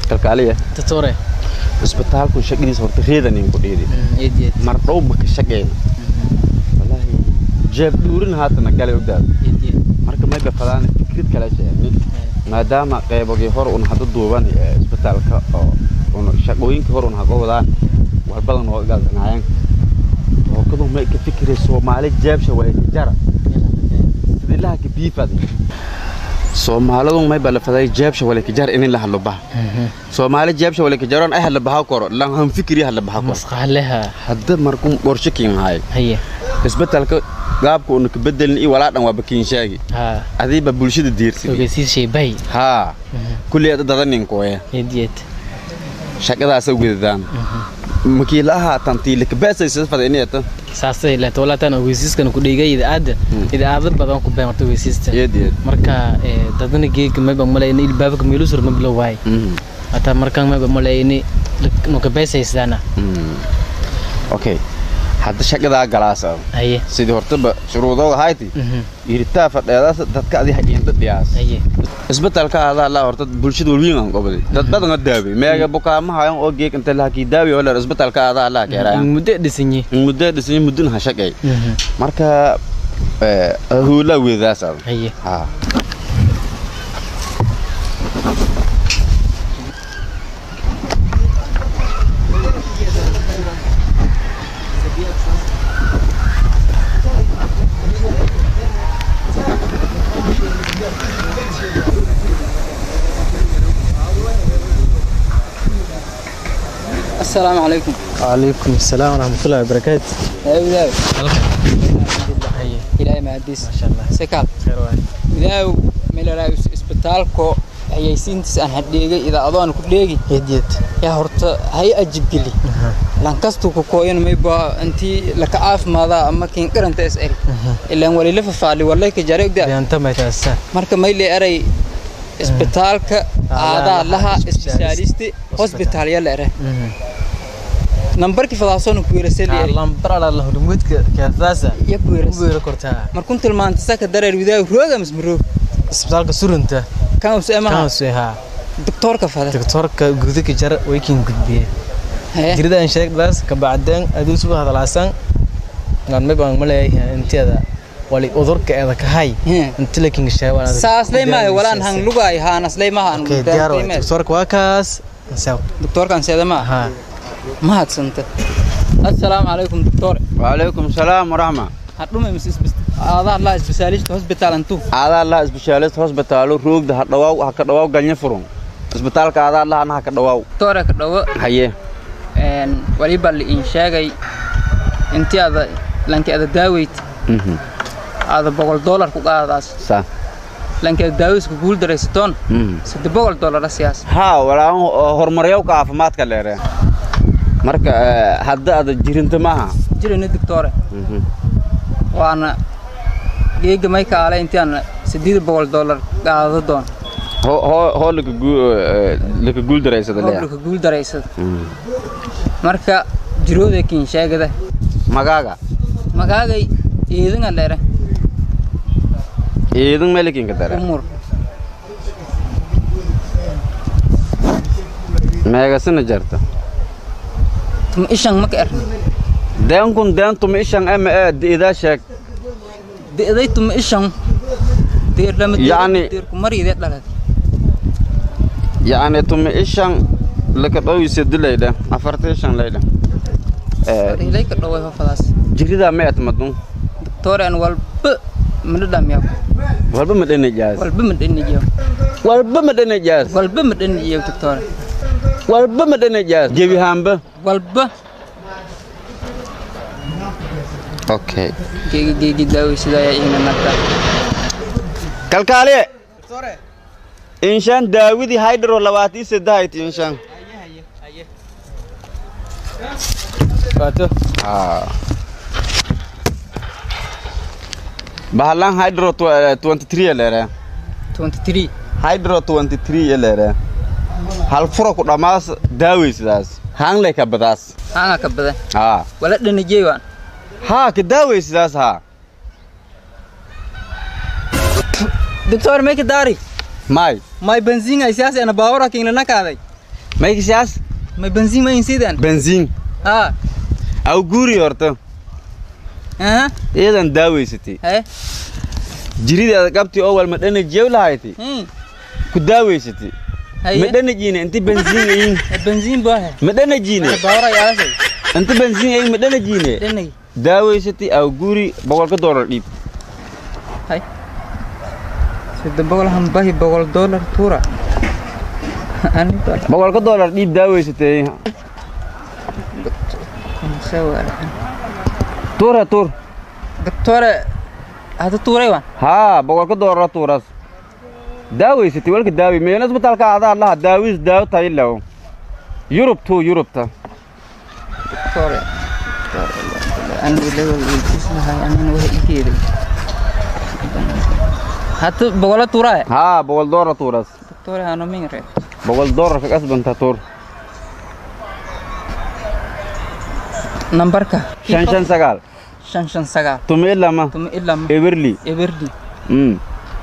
kalkaaliya Tatore. isbitaalku shaqadiisa horta reedanin ku dhiiri Eed eed. mar dhowba ka shaqeyn wallaahi jeeb dhuurin haatana gale ogdaad Eed eed. marka mayba fadaan fikrad kale sheegni maadaama qeybogii hor un hadda duuban ee isbitaalka oo un shaqooyinkii hor un haga wadaan war badan oo gaadanaayeen hookadu may ka fikiray soomaali jeebsha waa ka jara sidilaha ka biifad soomaalidu may bala faday jeebsha wala ka jar in la hadlo baha soomaali jeebsha wala ka jaroon ay hadla baha koro lan han fikri hadla baha koro Masqaalaha. hadda markuu qorshe kiin haay Haye. isbitaalka gaabka uu ka bedelin iyo walaa dhan waa bakiin sheegi Ha. adiiba bulshada diirsi Ogeysiis shay bay. haa kulli ada dadanin kooya Eed eed. shaqadaasa ugedadaan makiilaha tantiile kabaasaysa fada inayta Saasay la toolatan ogeysiiskan ku dhigay idaada. Idaada badan ku beemartay ogeysiista. yeed yeed Marka ee dadana geeg ma bang malay in ilbaabka meelu sur ma bilow waay. Ata markan ma bang malay in no ka beesaysana. okay hadda shaqadaa galaasa Haye. sidii hortaba shuruudooga hayti iritaa fadheedaas dadka adi haqiinda dhiyaas Haye. isbitaalka adaa laa horta bulshada walwiin aan qobday dad badan oo daaway meega bukaama hayan oo geeg inta la hakii daawi oo la isbitaalka adaa laa keeraayan Muddo dhisanyi. muddo dhisay muddin ha shaqay marka ee huula weedaas ah Haye. ha السلام عليكم وعليكم السلام ورحمة الله وبركاته يا وداو هي إلهي ما عديس ما شاء الله سكال خير واحد وداو ميلا اسبitaalko hayaysiintiis aan hadheegay idaacadooan ku dheegi يديت yaa horta hay ajib geli lankastuu ku kooyan mayba intii laka caafimaadaa ama kiin qaranta is eri ilaan walila fafaali walay ka jare ogdaa بيانتا ما يتأسى marka mayle eray isbitaalka aadaa laha isbitaalisti hosbitaal yala ere nambarkii fadaasoona ku weerasay eri اللهم برا الله رمودك كاساسة iyo ku weerasay ويرا كورتها markun tilmaanta saka dareer widaaw rooga mismaroog اسبتالك سورنتا kan use كان emaha سويها doktoorka fada دكتورك جودك جرى ويكين قدبيه Hee. جريدة إن شركة بس كبعدين أدوس بها هذا العسان قال ما يبغى ملاي أنت هذا ولي أذرك هذا كهاي Hee. أنت لكن الشيء ولا saasley maayo walaan han lugaay haanasley maha أوكي ديار واحد دكتورك واكاس نساو doktoorkan seeda maaha ها mahadsanta assalaamu calaykum doctor وعليكم السلام ورحمة hadhume mis aadaa laa isbitaalista hosbitaal antu adaa la specialist hospital roogda ha dhawaaw ha ka dhawaaw galnya furun isbitaalka adaa la ha ka dhawaaw doctore ka dhawo haye een waliba la iin sheegay intii aada lanki aada daaweyd mhm aada boqol dollar ku qaadaas sa lanki aada daaweysku guul daraysatoon mhm saddex boqol dollar siyaas ha walaa horumaryow caafimaadka leere marka eh, hadda ada jirinta maaha jirani doctore mhm waana geega may kaale intii aan siddeed boqol dollar qaadado doon ho ho ho laka gu eh, laka guul daraysada leeyahay hoblaka guul daraysada Mhm. marka jirooda kiin sheegada magaaga magaagay eedinga dheere iidan melikinka dare umur meegasina jarta tuma ishan maka erni deenkun deentuma ishan ema ee idaa sheeg de'day tuma ishan deer lama Yacni- deerku mariide dhalad yacni tuma ishan laka dhowise dilayda afarta ishan layda Eh, ilay ka dhaway hofadaas jiridaa ma etmadun doctoren walba mana dhamiyaw walba ma dhanajaas walba ma dhanijiyaw walba ma dhanajaas walba ma dhanijiyaw doctore walba ma dhanajaas jebihaanba walba okay geegi geegi daaway sidaa ayaa iina nagta kalkaaliye inshaan daawidii haydharo labaatii saddehayti inshaan فاتو bahalan hydro 23 leere 23 hydro 23 leere hal furo ku dhammaas daawaysidaas haangley ka badaas hanga ka badan haa wala dhanijey waan haa ka daawaysidaas haa doctor may ka daari may may benzinga siyaasi ana baawara kiin lana kaaday maykisiyaas may benziin ma insidan benziin ha aw guuri horta aha iyadan daaweysatay haye jirideeda qabti oo wal madhanajiyow lahayti hmm ku daaweysatay haye madhanajiine inti benziin ayin benziin baa he madhanajiine baawra yaalasay inti benziin ayin madhanajiine dhanay daaweysatay aw guuri boqolka doolar dhiib hay sida boqol hambahi boqol dollar tuura ani baa boqolka doolar dhiib daaweysatay sawara tuura tuur doctore hada tuuray waan haa boqolka doolara tuuras daaweysatay walka daawi meena isbitaalka adaa laha daawis daawo tayilaw yurub tuu yurubta doctore ani ilaga weydiis lahay anina wax igeeday hata boqola tuuraay haa boqol doolar tuuras doctore hano mingre boqol doolar ka kasbanta tuur nambarka shan shan sagaal shan shan sagaal tumi ilama tuma ilaa ma eberli eberdi mm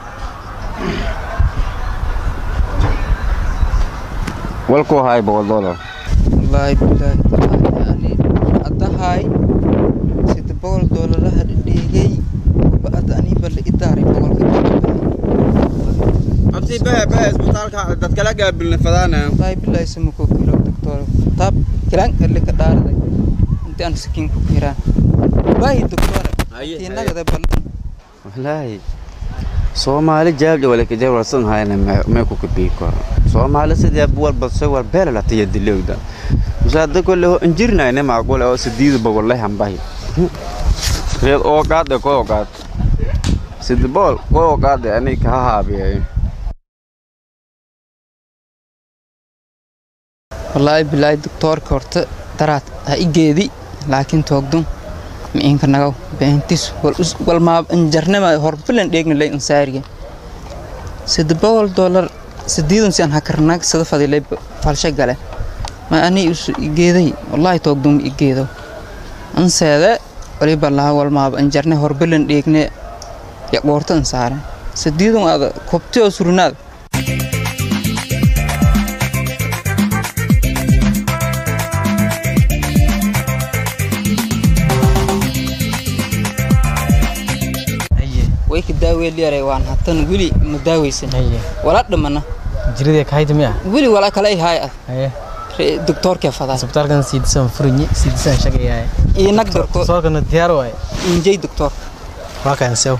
walku haay boqol doolar wallaahi bilaahi tallaahi ani haddahay sida boqol doolaraha dhigay ba'ad aniba la idaaray boqolka abti bahe bahe isbitaalka dad kala gaabilna fadaana wallaahi bilaahi sama koo kiro doctor taab kiraan erle ka dhaaraday inti aan sakiin ku kiraan baahi doctor Aye, inagada ballan wallaahi soomaali jaabja wala kajawra san hayna me ku kabii koro soomaali sidee walba se wal beela la tiya dilowda musaada kolle ho injirnayne maaqul oo sidiida bogolle hambahi reed oo qaade ko qaad sidbol ko qaade ani ka haabiyay wallaahi bilaahi doctorka horta daraad ha igeedi laakiin toogdun miinka nagaw beentis wal maa injarnama horbilan dheegna lay insaariga sida boqol dollar sideedan si aan hakarnaag sada fadilay falsha gale ma ani isu igeeday wallaahi toogdun igeedo anseede waliba laha wal maaba injarne horbilan dheegne ya qoorta insaaren sideedan aada kobti oo surnaad haye way ka daaweelyaray waan hatan weli ma daaweysan haye wala dhamana jiridee kahayda miya weli wala kale ay haay ah haye Re- doctorka fadaa isbitaalkan siidisan furinyi siidisan shaqayahay iyo nag dorko soorkana diyaar waay injay doctor waa kaan sew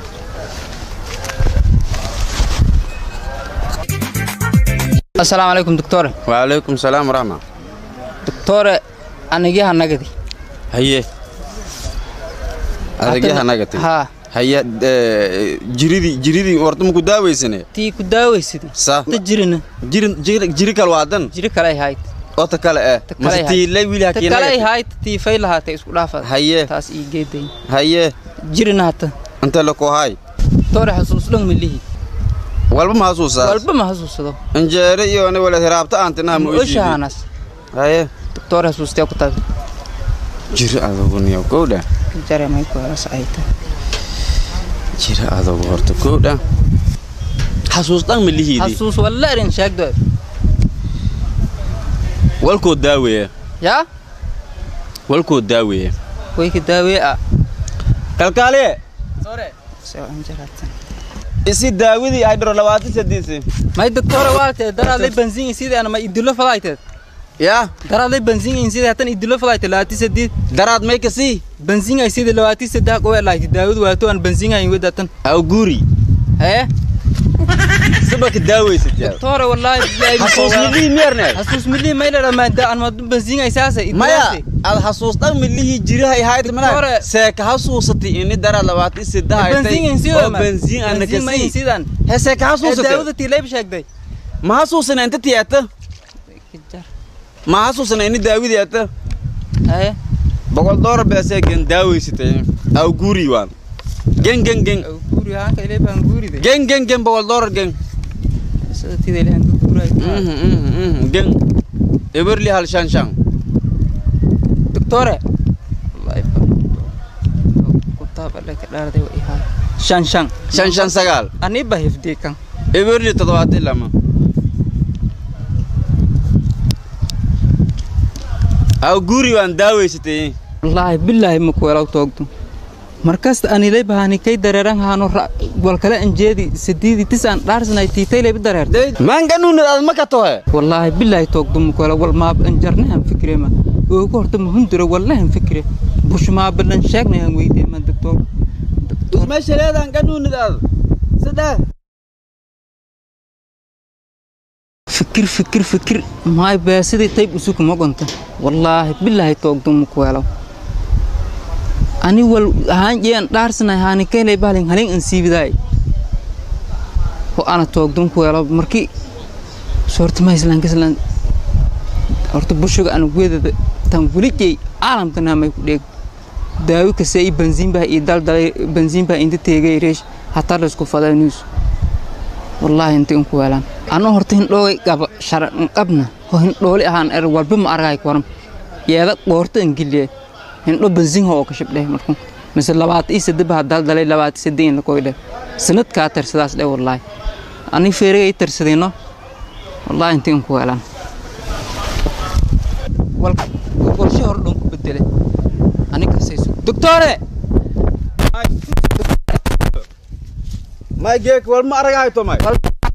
assalaamu calaykum doctore waalaykum salaam waraxma doctore anigaha nagadi haye adagyaha nagati haa haya jiridii jiridii horta maku daaweysane tii ku daaweysidii sa ta jirina jiri jiri jiri kal waadan jiri kale ay hayd oo ta kale eh Ta kale mase ay tiilay wiili ta kale ay hakiinagati hayd tii fay lahaatay isku dhaafad haye taas ii geeday haye jirina hata inta lako hay doctore xasuus dhan milihi walba ma hasuusaa walba ma xasuusado injeere iyo ni wala hiraabta aantinaha ma oyshiidi oshahaanas haye doctore xasuustee ku tabi jiri adogu niyo kowdha jare may ku helas ay tahay jiri adogu horta kowdha xasuus dhan ma lihiidi xasuus walla erin sheegdo walkoo daaweeye yaa walkoo daaweeye way ka daawee ah kalkaaliye soo anjaraatan isi daawadii ay dharo labaatan sadiisi may doctore waalte daraadlay benziin sidii ana ma idilo fadayteed yaa daraadlay benziin sidii hatan idilo fadayteed labaati sadii daraad may kasii benziin ay sidii labaati saddex qowe lahayti daawadu waato aan benziin ay wadatan aw guuri hee sabaka daaweysad yaa doctore wallaahi billahi xasuus milihii miyarneed xasuus milii may la dhamaanta aan ma benziin ay saasa maya ad xasuus dhan milihii jirahay hayd mana Doctore. seeka xasuusatay ini daraad labaatan saddex benziin haytay sidoo oo benziin ana benziin ma kasii sidaan he seeka xasuusatay daawada tiilayb sheegday ma xasuusana inta tiyaata ma xasuusana ini daawidii ata hee boqol doolar beesee gen daaweysatay aw guuri waan gen gen gen guuri haanka ilay baan guuride gen gen gen boqol doolar gen sida tida ilahan ku guuray Mhm, mhm, mhm, gen eberli hal shan shan doctore wallahi ku taabale ka dhaarday wa ihaa shan shan shan shan sagaal ani ba hifdii kan eberli toddobaatan lama aw guri waan daaweysatay wallaahi bilaahi ma kuwelaw toogdo markasta anilay bahani kay dareeran haano wal kale anjeedi sidiidi tis aan dhaarsanay tiitaylay bi dareertay maan ganuunad aad ma ka tohe wallaahi bilaahi toogdo ma kuwela wal maab anjarnahan fikrema oogu horta ma hundura wallahan fikre bushmaa balan sheegnayan weydeema doctor meesha leedaan ganuunad aad saddex fikir fikir fikir maay beesidii tayb usuk ma gonta wallaahi bilaahi toogdo ma kuwelaw ani wal ahaan jean dhaarsanay haani kaylay bahalin halin an siibidaay ho ana toogdon kuwelaw markii soorta ma islaan kaslaan horta bushuga ana weedada tan welijay caalamka naamay ku dheeg daawi kase i banziin baa ii daldalay banziin baa inta teegay reesh hataa laysku faday news wallaahi inta in kuweelaan anoo horta hindhoogay qaba sharan qabna ho hindhooli ahaan er walba ma argaay koram yeeda qoorta an giliye hindho banziin ho oo ka shabdheh markuu mise labaata ii sadde baa daldalay labaata sadde in lakoy dheh sanadkaa tarsadaas dheh wallaahi ani feerigay tarsadayno wallaahi inta in kuweelaan walshe hor dhan ku bedele aniga sayso doctore may geek wal ma aragahay to may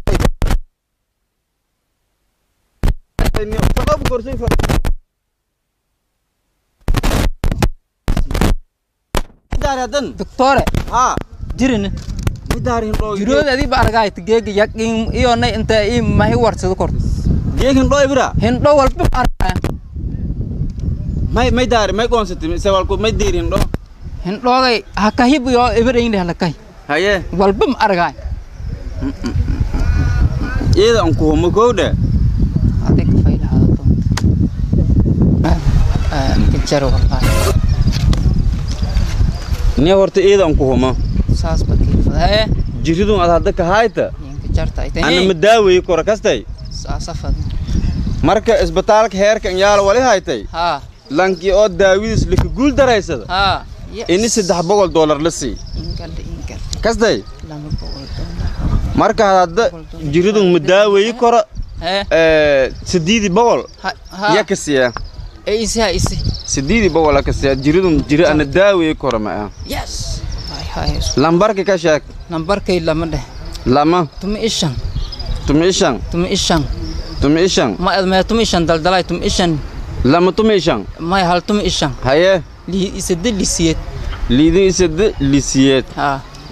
doctore ha jirin midaarin dhoo jirood adii ba argaay geega yaqiin iyo nay inta ii mahi warsado kort geekin dhoo ibra hindho walba ma argaya may may daari may qoonsati se walku may diirin dhoo hindhoogay hakahib iyo ibarayn leh lakahi haye walba ma argaay iyada an ku homo kowdhe adig faylahaada doonta kajar wallaahi ne horta iyada an ku homo saas ba kiifadae jiridun ad hadda ka hayta yinka jarta ay ana ma tahay daaweyi kora kastay saasa fad marka isbitaalka heerka in yaala wali haytay haa lankii oo daawidiis lika guul daraysada haa ini saddex boqol doolar la sii ingal ingal kastay lama boqol dollar marka hadda jiridun ma daaweyi kora hee sideedi boqol ha ya ha ka siiya ee isi ha isi sideedi boqol ka siiya jiridun jiri ana daaweyi kora ma ah yes hay hay lambarka ka sheeg nambarkay lama dheh lama tumi ishan tumi ishan tumi ishan tumi ishan ma ma tumi ishan daldalay tumi ishan lama tumi ishan ma hal tumi ishan haye li isade lisiyed liidin isade lisiyeed ha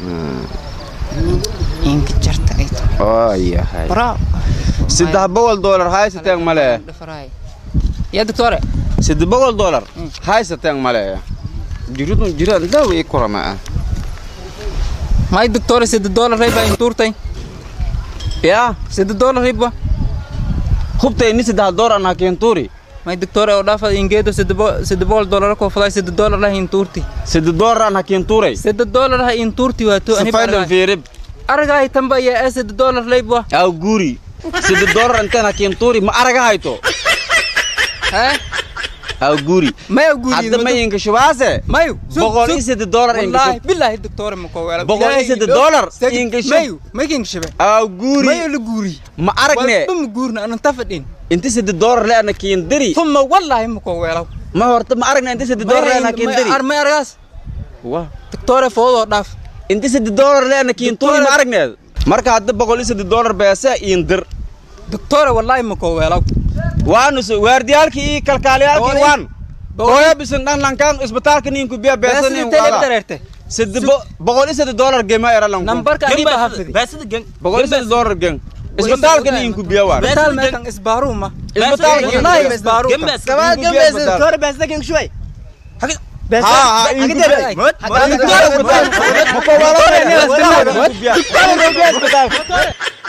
inka jarta ay tahay oo yahay bravo saddex boqol doolar haysateen male ya doctore saddex boqol doolar Mm. haysateen male jiridun jiraan daaweyi kora ma ah may doctore sida dollar rayba inturtay yaa sida dollar rayba hubta ini saddex doolar an hakeenturi may doctore oo dhafa ingeedo sida sida bol dollar ko faday sida dollar la inturti saddex doolar an hakeenturi sida dollar ha inturti wato ani safaydan fiirib aragay tamba ya sida dollar rayba aw guri saddex doolar intaan hakeenturi ma araga hayto ha aw guri may guri hadda ma inka shubaase mayu boqol iyo saddex doolar inka wallahi shub billahi doctore ma ko wala Boqol iyo saddex dollar inka shub. mayu making shabe aw guri mayu la guri ma aragne walba ma guurna anan tafadhin inti saddex doolar le ana keendiri ثم والله ما كو ويلو ma horta ma aragna inti saddex doolar le ana keendiri ما ارغاس wah دكتور فوضو داف inti saddex doolar le ana keenturi ma aragneed marka hadda boqol iyo saddex doolar beesa iindir دكتور والله ما كو ويلو waanu so waardiyaalkii iyo kalkaaliyaalkii Boqol- waan kooya bisan dhan lankaan isbitaalka ninku biya beesanin wala دريرته saddex bo- boqol iyo saddex doolar gema era lanku نمبرك اني بحفظي boqol iyo saddex doolar gen isbitaalka ninku biya waan مثال ما كان اسبارو ما isbitaalka والله اسبارو كمان جنب اسبتال. ها ها إنكو بيا. هذا إنكو بيا. مكو ولا بيا. إنكو بيا.